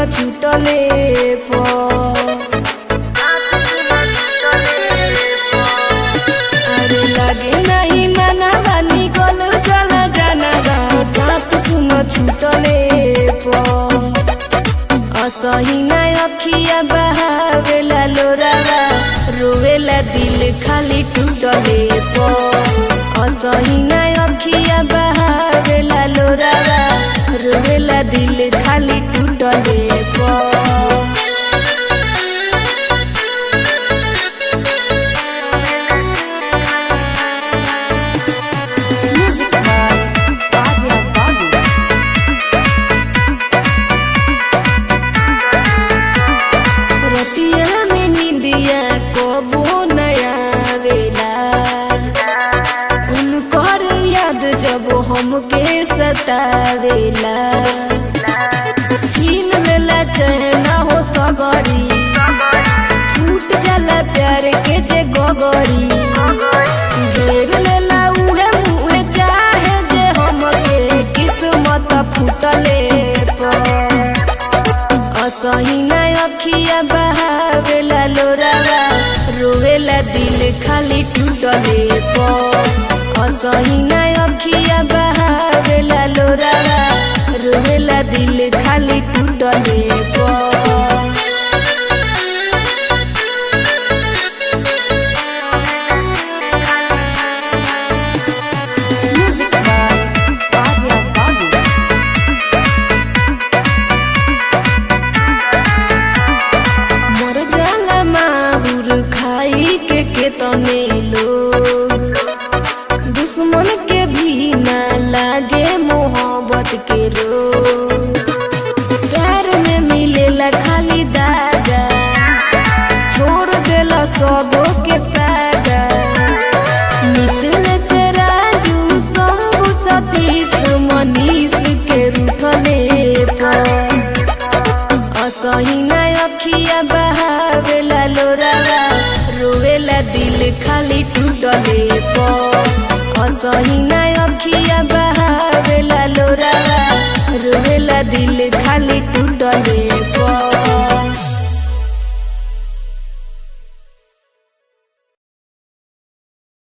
छूटले प अरे लगे नहीं माना बानी गलो चला जाना बा साथ सुन छूटले प असही ना अखिया बहावेला लोरावा रोवेला दिल खाली टूटले प असही ना अखिया बहावेला लोरावा रोवेला दिल खाली टूटले प Music by Arya Babu. रतिया में निंदिया कबो नया वेला उनकर याद जब हमके सतावेला छीन लेला चहना हो सगरी टूट जाला प्यार के जे गगरी घेर लेला उहे मुहे चाहे जे हमके किस्मत फूटले पर असही ना अखिया बहावेला लोरावा रोवेला दिल खाली टूटले प असही ना अखिया बहावेला लोरावा रोवेला दिल खाली टूटले प Music by Arya Babu. मर जाला माहुर खाई के केतने लोग दुश्मन के भी ना लागे मोहब्बत के रोग प्यार में मिलेला खाली दागा छोड़ देला सबो के सागा निचले से राजू शंभु सतीश मनीष के रूठले पर असही ना अखिया बहावेला लोरावा रोवेला दिल खाली टूटले प असही ना अखिया बहावेला लोरावा रोवेला दिल खाली टूटले